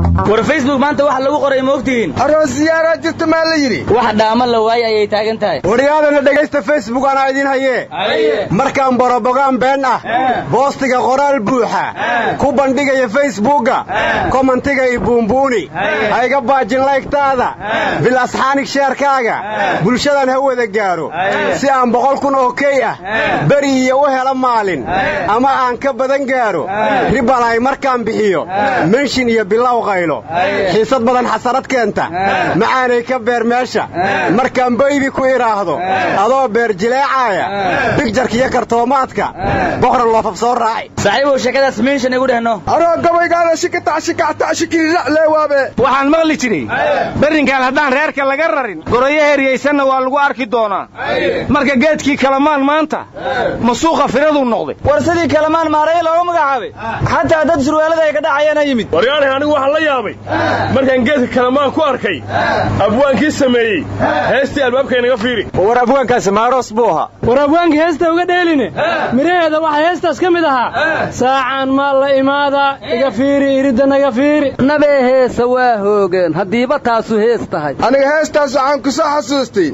war facebook maanta waxa lagu qoray ma ogtihiin aroos ziyaaraa jirta maa la yidhi wax dhaamo la waaye ayay taagan tahay waryaadana dhegaysta facebook anaa idin hayee markaan borobogaan been ah boostiga qoraal buuxa ku bandhigaya facebookga komantiga i buunbuuni ha iga baajin laygtaada bil asxaanig sheerkaaga bulshadan ha wada gaaro si aan boqol kun oo key ah beri iyo u helo maalin ama aan ka badan gaaro ribalay markaan bixiyo menshin iyo bilow qaylo xiisad badan xasarad keenta macaanay ka beer meesha markaan baybi ku idhaahdo adoo beer jileecaaya bigjarka iyo kartoomaadka boqra loofab soo raaci saaxiibow sheekadaas menshin igu dhehno anoo gabaygaada shikataashikiracleewaabe waxaan maqli jiray berrinkaan haddaan reerka laga rarin goroyo heryaysanna waa lagu arki doonaa marka geedkii kalamaan maanta masuuqa firaduu noqday war sidii kalamaan maaraya looga magacaabay xataa dad surwaalada ay ka dhacayaana yimid waryaanay anigu waxaan la yaabay markaan geedka kalamaan ku arkay abwaankii sameeyey heestii albaabka inaga fiiri war abwaankaasi maaroos buu ahaa war abwaanka heesta uga dheeline miraheeda waxaa heestaas ka mid ahaa saacan maa la imaada iga fiiri iridda naga fiiri nabee heesa waa hoogeen haddiiba taasu hees tahay aniga heestaas waxaan ku soo xasuustay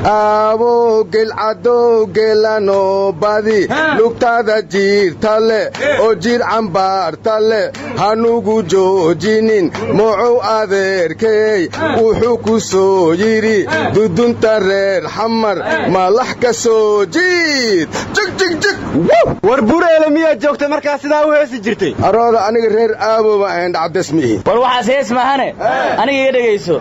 aabow gelcadow geelanoo badi lugtaada jiirta le oo jiir cambaarta le hanugu joojinin mocow adeerkeey wuxuu ku soo yidhi dudunta reer xamar malax ka soo jiid jigjig war bureele miyaad joogtay markaa sidaa u heesi jirtay arooda aniga reer aaboba ahayn dhacdes miihi war waxaas hees mahane aniga iga dhegayso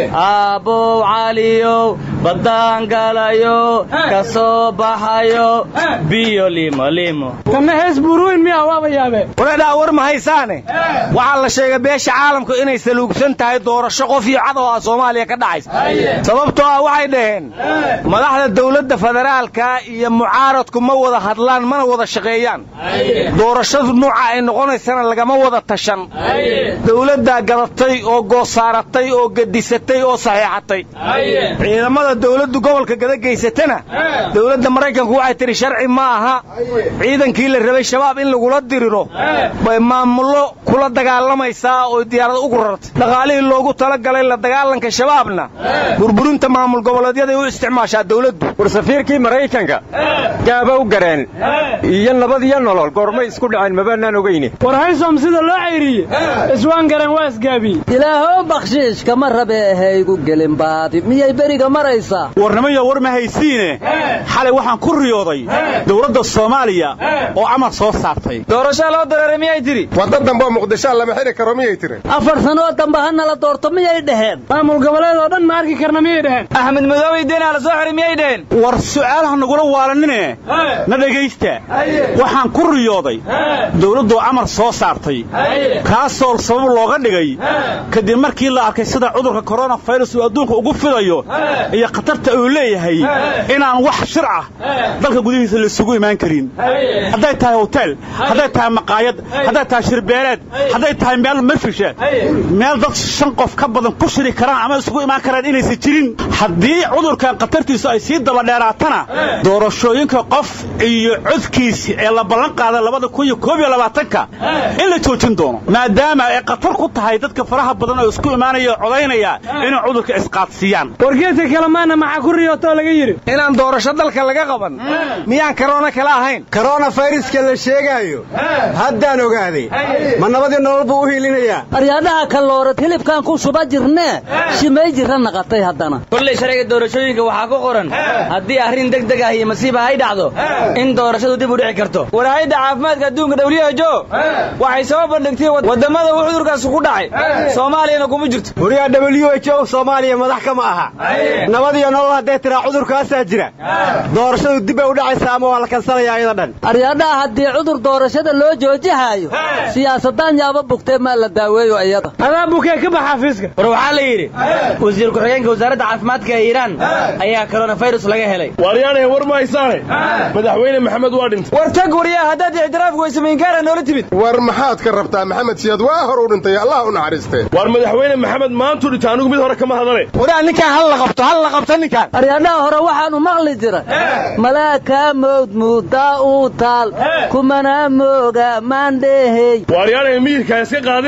aabbow caliyow baddaan galayo ka soo baxayo biyo liimolimo tanna hees buuruweyn miyaa waaba yaabe wareedhaa war ma haysaane waxaa la sheegay beesha caalamku inay saluugsan tahay doorasho qof iyo cad oo ah soomaaliya ka dhacaysa sababtoo ah waxay dhaheen madaxda dawladda federaalka iyo mucaaradku ma wada hadlaan mana wada shaqeeyaan doorashadu nuuca ay noqonaysana lagama wada tashan dawladdaa gadatay oo goosaaratay oo gedisatay oo saxiixatay ciidamada dawladdu gobolka gadageysatana dawladda maraykanku waxay tidhi sharci ma aha ciidankii la rabay shabaab in lagula diriro bay maamullo kula dagaalamaysaa oo diyaarada ugu rartay dhaqaalihii loogu talagalay la dagaalanka shabaabna burburinta maamul goboleedyaday u isticmaashaa dawladdu war safiirkii maraykanka gaabow gareen iyo nabad iyo nolol goormay isku dhaceen mabaanaan ogeyne war haysom sida loo cayriye iswaan gareen waa isgaabiye ilaahow bakhshiish kama rabe ahaygu gelin baadi miyay beriga maraysaa warnimaya war ma haysiine xalay waxaan ku riyooday dawladda soomaaliya oo amar soo saartay doorashaa loo dareeray miyay tidhi wadda dambeoo muqdishaa lama xidhi karo miyay tiri afar sanoo dambe ha nala doorto miyay dhaheen maamul goboleed oo dhan ma arki karna miyay dhaheen axmed madoobey deenaa la soo xiray miyay dhaheen war su'aalaha nagula waalanine na dhegaysta waxaan ku riyooday dawladdu amar soo saartay kaasoo sabab looga dhigay kadib markii la arkay sida cudurka koronafirus uu adduunka ugu fidayo iyo khatarta uu leeyahay inaan wax shir ah dalka gudihiisa laisugu imaan karin hadday tahay hotel hadday tahay maqaayad hadday tahay shirbeeleed hadday tahay meel mafisha meel dad shan qof ka badan ku shiri karaan ama isugu imaan karaan inaysan jirin haddii cudurkan khatartiisu ay sii dabadheeraatana doorashooyinka qof iyo codkiisi ee la ballan qaada labada kun iyo koob iyo labaatanka in la joojin doono maadaama ay khatar ku tahay dadka faraha badan oo isku imaanaya oo codaynaya inay cudurka isqaadsiiyaan wargeedka kalemaana maxaa ku riyootoo laga yidhi inaan doorasho dalka laga qaban miyaan karoona kala ahayn koronafayruska la sheegaayo haddaan ogaaday ma nabadii nolol buu u hiilinayaa aryaadhaha kalloorad hilibkaan ku shuba jirnee shimay jirra naqatay haddana kolley sharciga doorashooyinka waxaa ku qoran haddii arrin deg deg ah iyo masiiba ay dhacdo in doorashadu dib u dhici karto waraayadda caafimaadka adduunka who waxay soo bandhigtay waddamada uu cudurkaasi ku dhacay soomaaliyana kuma jirto wariyaa w h o soomaaliya madax kama aha nabad iyo nolol hadday tiraa cudurkaasaa jira doorashadu dib bay u dhacaysaa ama waa la kansalayaa iyada dhan aryaadhaha haddii cudur doorashada loo joojihaayo siyaasadaan yaaba bugtee maa la daaweeyo iyada adaa bukee ka bax xafiiska war waxaa la yidhi wasiir ku-xigeenka wasaaradda caafimaadka ee iiraan ayaa koronafirus laga helay waaryaanahe war ma haysaane madaxweyne maxamed waa dhintay war tag waryaa haddaad ictiraafku weysamayinkaara noola timid war maxaad ka rabtaa maxamed siyaad waa hor u dhintay allah u naxariistee waar madaxweyne maxamed maantuu dhintay anigu mid hore kama hadale waraa ninkaan hal la qabto hal la qabto ninkaan aryaadhaha hore waxaanu maqli jira malaakaa mowd muudaa uu taal kumana mooga maandheehey waaryaanahe miyirkaa iska qaadine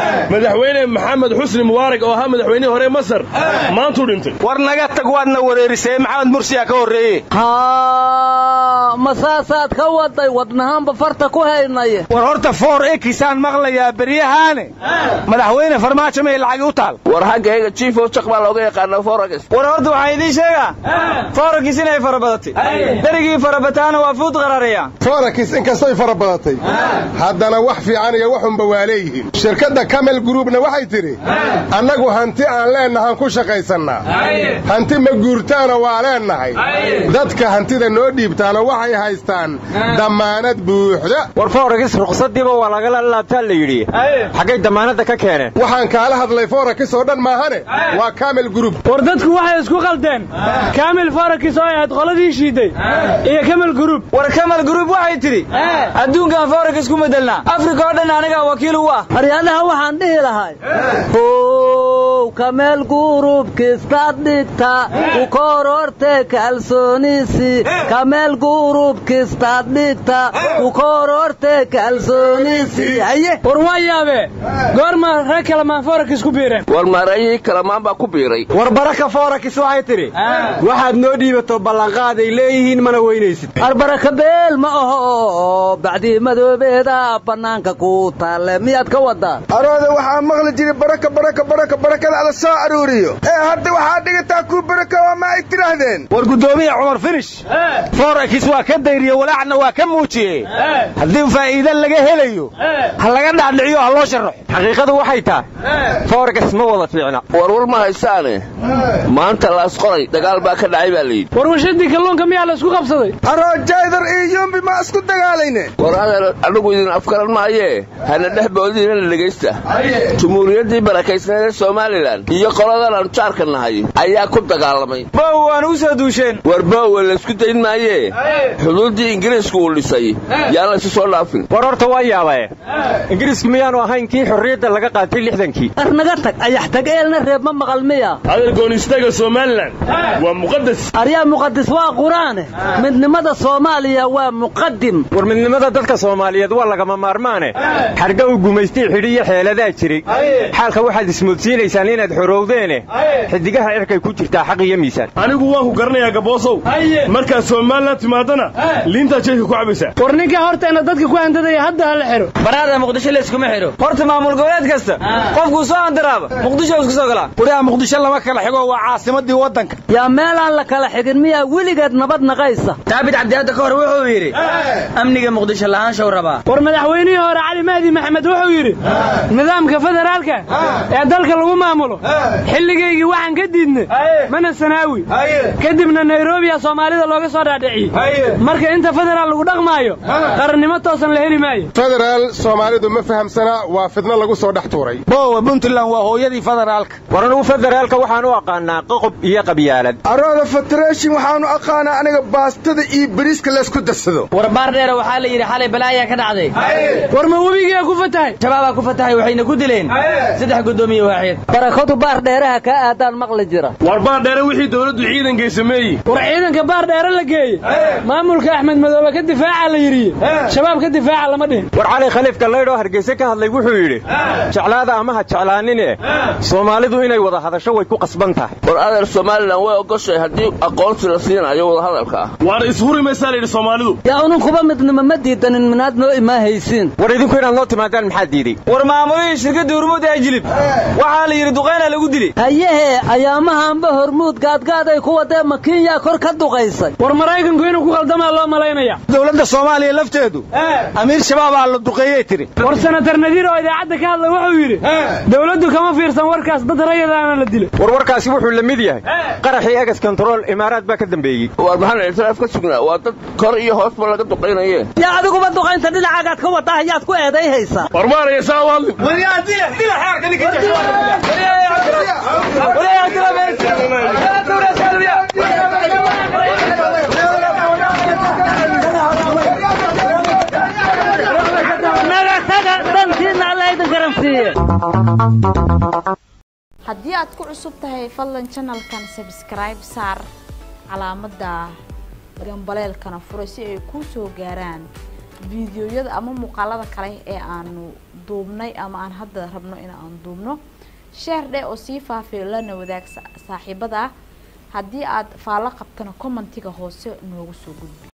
madaxweyne maxamed xusni mubaarak oo ahaa madaxweynihii hore masar maantuu dhintay war naga tag waadna wareerisee maxamed mursiyaa ka horreeye haa ma saasaad ka waday wadnahaanba farta ku haynaya war horta foor ekisaan maqlayaa beryahaane madaxweyne farmaajo may lacagi u taal war haggayga chief of jak baa looga yaqaana forax war horta waxaa idiin sheegaa forakis inay fara badatay derigii farabataana waa fuud qararaya forakis inkastoy fara badatay haddana wax fiican iyo waxunba waa leeyihiin shirkadda camel groupna waxay tidhi annagu hanti aan leennahaan ku shaqaysannaa hanti ma guurtaana waa leennahay dadka hantida noo dhiibtaana waxay haystaan dammaanad buuxda war forakis ruqsadiiba waa lagala laabtaa la yidhi xaggay dammaanadda ka keeneen waxaan kaala hadlay forakis oo dhan maahane waa camel group war dadku waxay isku qaldeen kaamil forakis oo ay ahayd qoladii shiiday iyo kamal gruub war kamal gruub waxay tidhi adduunkan forakis ku bedelnaa afrika oo dhan anigaa wakiil u ah haryadaha waxaan dhihi lahay how kameel gurubkistaad dhigta ku kororte kalsoonisi kameel gurubkistaad dhigta ku kororte kalsoonisi haye war waa yaabe goorma rag kalamaan forakis ku biireen war maarayihii kalamaan baa ku biiray war baraka forakis waxay tidhi waxaad noo dhiibato ballanqaaday leeyihiin mana weynaysid arbaraka beel ma aho bacdii madoobeeda bannaanka ku taalle miyaad ka wadaa arooda waxaa maqli jiray baraka baraka baraka barakada ala soo aruuriyo ee hadda waxaa dhigataa kuu baraka waa ma ay tidhaahdeen war guddoomiye cumar finish forakis waa ka dayriye walaacna waa ka muujiyey haddii faa'iide laga helayo ha laga dhaadhiciyo ha loo sharaxo xaqiiqadu waxay tahay forakis ma wada fiicna warwar ma haysaane maanta laas qoray dagaal baa ka dhacay baa layidhi war warshadii kalluunka miyaa la isku qabsaday aroo jaydar iyo yumbi ma isku dagaalayne war adeer anigu idin afgaran maayee hana dhex boodinana dhegaysta jumhuuriyaddii barakaysnayd ee somalilan iyo qoladan aanu jaarka nahay ayaa ku dagaalamay bow waan u soo duusheen war boowe laysku dayn maayee xuduuddii ingiriisku uu dhisay yaan laysu soo dhaafin war horta waa yaabae ingiriisku miyaanu ahayn kii xorriyadda laga qaatay lixdankii arnaga tag ayax tag eelna reeb ma maqal miya adeer goonistaga somalilan waa muqadas aryaa muqadis waa qur-aane midnimada soomaaliya waa muqadim war midnimada dadka soomaaliyeed waa lagama maarmaane xarga uu gumaystay xidhiyo xeeladaa jiray xaalka waxaad ismoodsiinaysaan inaad xorowdeene xidigaha cirkay ku jirtaa xaq iyo miisaan anigu waan ku garanayaa gaboosow markaad somalilan timaadana liintaad jeedka ku cabaysaa war ninka horteena dadka ku handadaya hadda ha la xidho baraada muqdisho layskuma xidho horta maamul goboleed kasta qofkuu soo handaraaba muqdisho isku soo galaa wariyaa muqdisho lama kala xigo waa caasimadii waddanka yaa meelaan la kala xigin miyaa weligeed nabad naqaysa daabid cabdi hadda ka hor wuxuu yidhi amniga muqdisho lahaanshow rabaa war madaxweynihii hore cali mahdi maxamed wuxuu yidhi nidaamka federaalka ee dalka lagu maamulo xilligaygii waxaan ka diidnay mana sanaawi kadibna nairobiya soomaalida looga soo dhaadhiciyey marka inta federaal lagu dhaqmaayo qarannimo toosan la heli maayo federaal soomaalidu ma fahamsanaa waa fidno lagu soo dhex tuuray boowa puntland waa hooyadii federaalka war anugu federaalka waxaan u aqaanaa qoqob iyo qabyaalad arooda federation waxaanu aqaanaa aniga baastada iyo bariiska laysku darsado war baar dheera waxaa la yidhi xalay balaayaa ka dhacday war ma webigaa ku fatahay shabaabaa ku fatahay waxayna ku dileen saddex guddoomiye waaxid barakadu baar dheeraha kaa aadaan maqli jira war baar dheere wixii dowladdu ciidankay sameeyey war ciidanka baar dheere la geeyey maamulka axmed madoobe ka difaaca la yidhi shabaab ka difaaca lama dhihin war cali khaliifka laydhoo hargeyse ka hadlay wuxuu yidhi jeclaada ama ha jeclaanine soomaalidu inay wada hadasho way ku qasban tahay war adeer somalilan way ogoshay haddii aqoonsi la siinayo wadahadalka ah waar ishuri maysaa layidhi soomaalidu yaa ununkuba midnimo ma diidanin minaad noo imaahaysiin war idinku inaad noo timaadaan maxaa diiday war maamulihii shirkadda hurmuud ee jilib waxaa la yidhi duqayna lagu dili hayehe ayaamahaanba hormuud gaadgaaday ku wadee makiinyaa kor ka duqaysay war maraykanku inuu ku qaldamaa loo malaynaya dowladda soomaaliya lafteedu amiir shabaabaa la duqeeyey tiri war senatar nadiir oo idaacadda ka hadlay wuxuu yidhi dowladdu kama fiirsan warkaas dad rayadaana la dilay war warkaasi wuxuu la mid yahay qaraxii egas kontarool imaaraad baa ka dambeeyey war maxaan ictiraaf ka sugnaa waa dad kor iyo hoosba laga duqaynaye yaa adiguba duqaynta dhinacagaad ka wadaa hayaad ku eeday haysaa war maaraya saa u hadli haddii aad ku cusub tahay fadlan janalkan sabskribe saar calaamadda gambaleelkana fura si ay kuu soo gaaraan fiidiyoyada ama muuqaalada kale ee aanu duubnay ama aan hadda rabno in aan duubno sheer dheh oo sii faafiyo lana wadaag saaxiibada haddii aad faallo qabtana commentiga hoose noogu soo gudbi